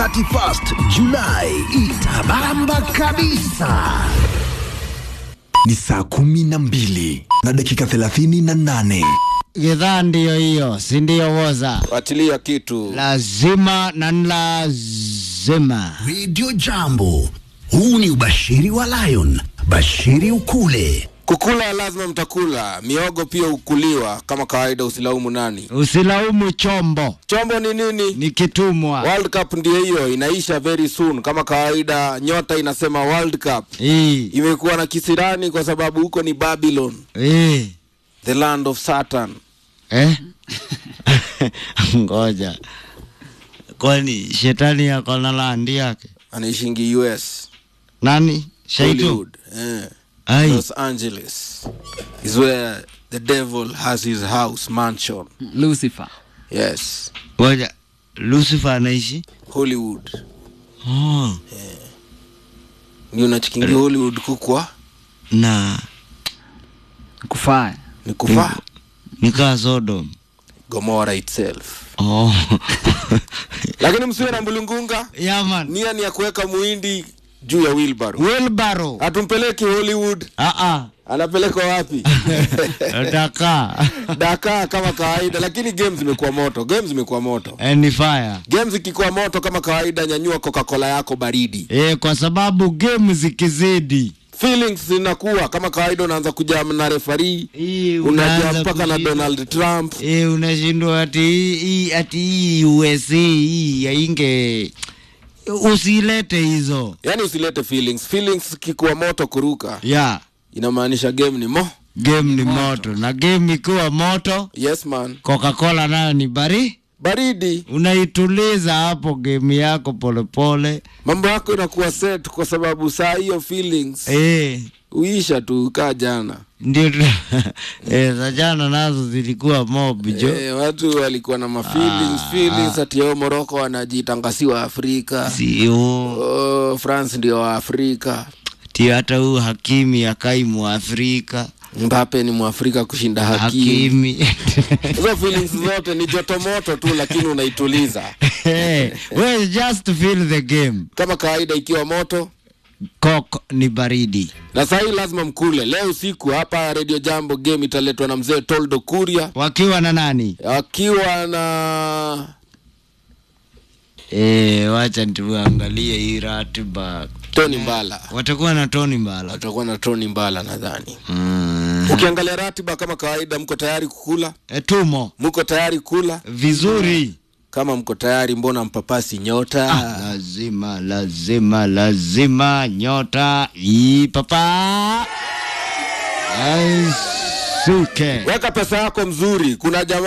31st Julai itabamba kabisa. Ni saa kumi na mbili na dakika thelathini na nane. Gidhaa ndiyo hiyo, si ndiyo woza? Fuatilia kitu Lazima na ni lazima. Radio Jambo, huu ni ubashiri wa Lion. Bashiri ukule. kukula, lazima mtakula. Miogo pia ukuliwa kama kawaida, usilaumu nani. Usilaumu chombo, Chombo ni nini? ni kitumwa. World Cup ndio hiyo, inaisha very soon. Kama kawaida, nyota inasema World Cup Hii, imekuwa na kisirani kwa sababu huko ni Babylon, hii. the land of Satan. Eh? Ngoja. Kwani shetani yako na landi yake? Anaishingi US, Nani? Shaitu? Hollywood, eh. Ai. Los Angeles is where the devil has his house mansion. Lucifer. Yes, Ngoja. Lucifer anaishi? Hollywood. Oh. Ni unachikingi Hollywood kukwa Na Kufaa. ni kufaa nikaa Sodom. Gomora itself. Oh. Lakini msiwe na mbulungunga, Yaman. nia ni ya kuweka muhindi juu ya wheelbarrow. Wilbaro. Hatumpeleki Hollywood, Ah ah. anapelekwa wapi? Daka. Dakar kama kawaida, lakini games zimekuwa moto, games zimekuwa moto. Any fire. Games ikikuwa moto kama kawaida, nyanyua Coca-Cola yako baridi. Eh, kwa sababu game zikizidi Feelings zinakuwa kama kawaida, unaanza kujam na referee, hii unajua unaanza mpaka na kushindwa. Donald Trump. Eh, unashindwa ati hii- hii ati hii USA hii yainge usilete hizo Yani usilete feelings. Feelings kikuwa moto kuruka, ya inamaanisha game ni mo. game ni moto na game ikiwa moto Yes man, Coca-Cola nayo ni bari baridi, unaituliza hapo game yako polepole mambo yako inakuwa set, kwa sababu saa hiyo feelings eh, uisha tu kaa jana. ndio tu- eh, za jana nazo zilikuwa mob jo Eh, watu walikuwa na mafeelings feelings ati yo Morocco wanajitangasiwa Afrika. sio Oh, France ndio wa Afrika. ti hata huu Hakimi akai Mwafrika Mbappe ni Mwafrika kushinda Hakimi. Hakimi Hizo feelings zote ni joto moto tu, lakini unaituliza hey, well, just to feel the game kama kawaida, ikiwa moto Coke ni baridi na saa hii lazima mkule. Leo usiku hapa Radio Jambo game italetwa na mzee Toldo Kuria wakiwa na nani akiwa na e, wacha tuangalie hii ratiba Tony Mbala, watakuwa na Tony Mbala watakuwa na Tony Mbala nadhani. mm. Ukiangalia ratiba kama kawaida, mko tayari kukula? e, tumo Mko tayari kula? vizuri Kama mko tayari, mbona mpapasi nyota? ah, lazima lazima lazima nyota ipapa aisuke Weka pesa yako mzuri. Kuna jamaa